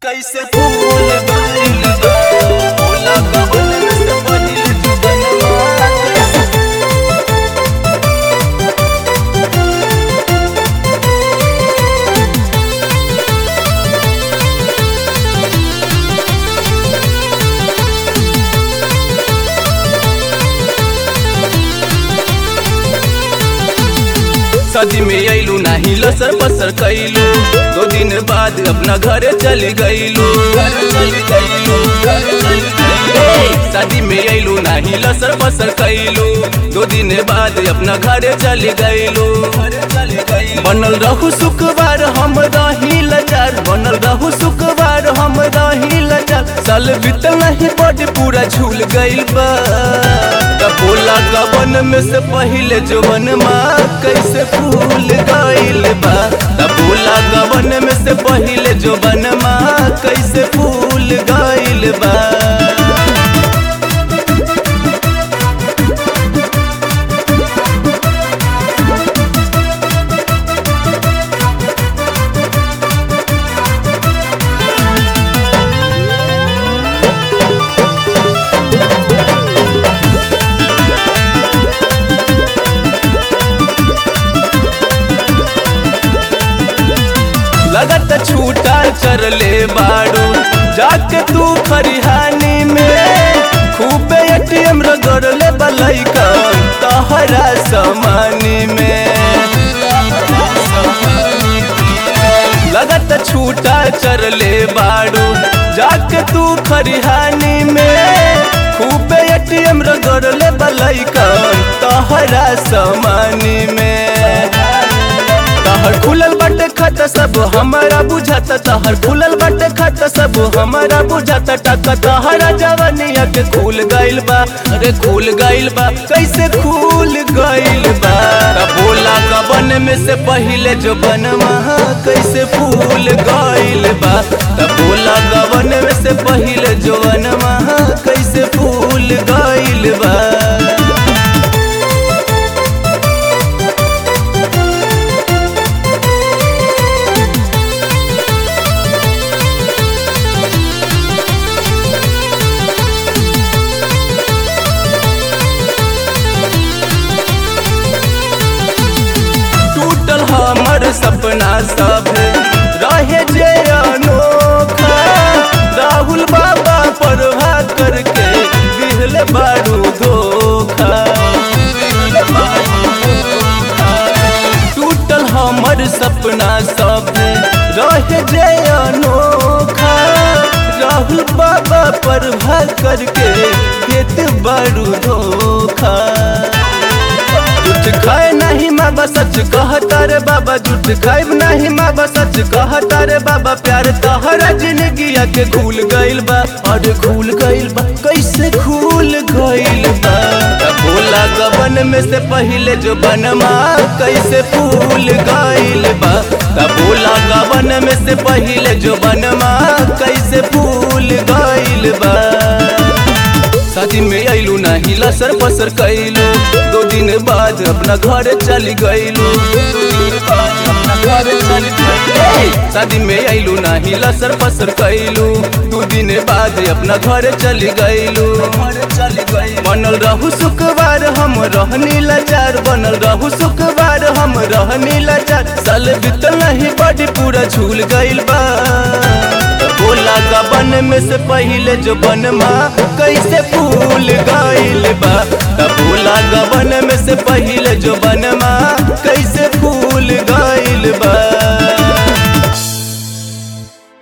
कैसे फूल गइल बा भोला कवन से पहिल जुगनवा कैसे सदी में अइलू नाही लसर पसर कैलू दो दिन बाद अपना घर चल गइलू शादी में अइलू नाही लसर पसर कैलू दो दिन बाद अपना घर चल गइलू बनल रहू शुक्रवार हम रही लचार बनल रहू शुक्रवार हम रही लचार साल बीतल नहीं बड पूरा झूल गइल बा त बोला गबन में से पहिले जोबन माँ कैसे फूल गइल बा त बोला गबन में से पहिले जोबन माँ कैसे फूल गइल बा लगत छूटा कर ले बाड़ू जाके तू खरिहानी में खूब एटीएम रगड़ ले बलैका तहरा समानी में लगत छूटा कर ले बाड़ू जाके तू खरिहानी में खूब एटीएम रगड़ ले बलैका तहरा समानी में तहर खुलल बाटे खाता सब हमारा बुझाता तहर खुलल बाटे खाता सब हमारा बुझाता टका तहरा जवानिया के खुल गइल बा अरे खुल गइल बा कैसे खुल गइल बा त बोला कबन में से पहिले जो बनवा कैसे फूल गइल बा त बोला कबन में से पहिले जो बनवा कैसे फूल गइल बा टूटल हमर सपना सब रहे जे अनोखा राहुल बाबा पर करके दिल बारू धोखा टूटल हमर सपना सब रहे जे अनोखा राहुल बाबा पर करके देत बारू धोखा झूठ खाए नहीं बाबा सच कहता रे बाबा झूठ खाए नहीं बाबा सच कहता रे बाबा प्यार तहरा जिंदगी के खुल गइल बा और खुल गइल बा कैसे खुल गइल बा त बोला गबन में से पहिले जो बनमा कैसे फूल गइल बा त बोला गबन में से पहिले जो बनमा कैसे फूल गइल बा शादी में अइलू नाही लसर पसर कैलू दो दिन बाद अपना घर चली गइलू शादी में अइलू नाही लसर पसर कैलू दू दिन बाद अपना घर चली गइलू बनल रहू शुक्रवार हम रहनी लाचार बनल रहू शुक्रवार हम रहनी लाचार साल बीतल नहीं बड़ी पूरा झूल गइल बा बोला गबन में से पहिले जो बनमा कैसे फूल गइल बा त बोला गबन में से पहिले जो बनमा कैसे